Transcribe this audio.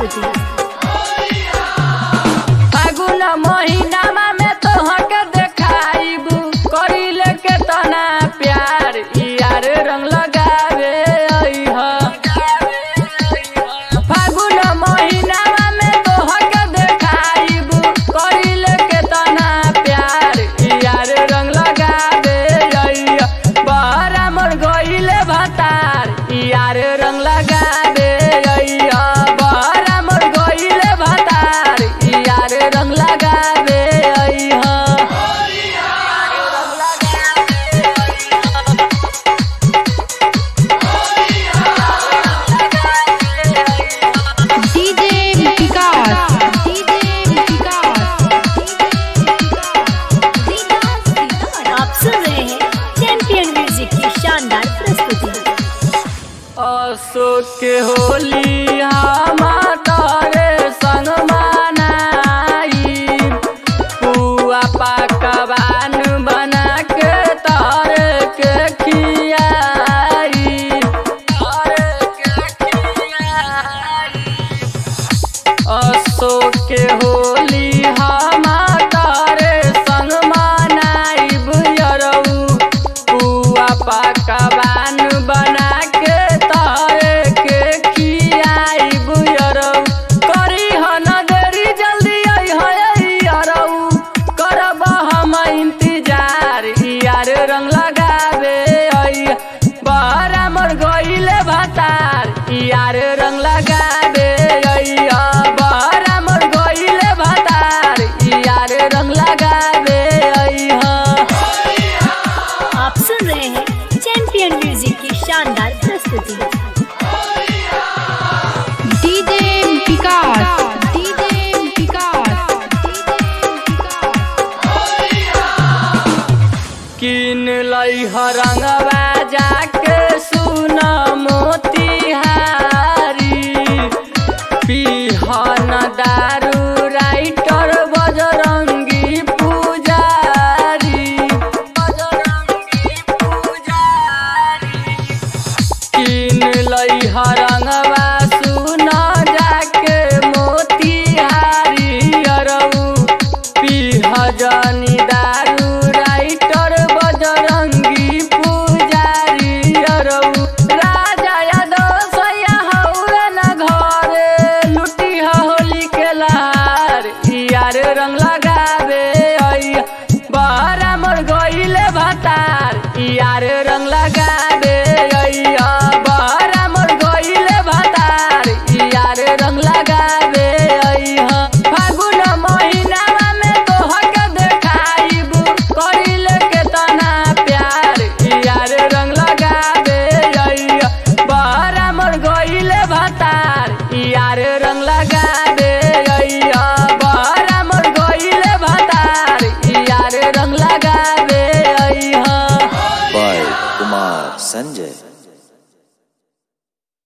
प्रस्तुति फागुन महीनामा में तोहके देखाइबू करिले के तना प्यार ई यार रंग लगावे अइह फागुन महीनामा में तोहके देखाइबू करिले के तना प्यार ई यार रंग लगावे अइह बहरा मोर गइले भतार ई यार रंग लगावे अइह बहरा मोर गइले भतार ई यार रंग लगावे अइह डीजे विकास डीजे आप सुन रहे हैं चैंपियन म्यूजिक की शानदार प्रस्तुति अशोक के होली हमारे संग मनाई पुआ पकवान बना के तारे के खियाई तारे के खियाई अशोक के होली हमारे संग मनाइब यरऊ पुआ पकवान बना के तारे के खियाइब यरऊ करी हन देरी जल्दी अइह यरऊ करब हम इंतजार ई यार रंग लगावे अइह बहरा मोर गइले भतार ई यार रंग लगावे अइह बहरा मोर गइले भतार ई यार रंग लगावे अइह आप सुन रहे हैं चैंपियन म्यूजिक की शानदार प्रस्तुति डीजे विकास डीजे विकास किन लई रंगवा जाके सुन मोतिहारी पिहन दारू राइटर बजरंगी पुजारी बजरंगी पुजारी किन लई रंगवा सुन जाके मोतिहारी अरऊ पीह जनी दारू राइटर बजरंगी पुजारी अरऊ राजा यादव सैया हौवे न घरे लुटी होली के लहार ई यार रंग लगावे अइया बहरा मोर गइले भतार ई यार रंग लगावे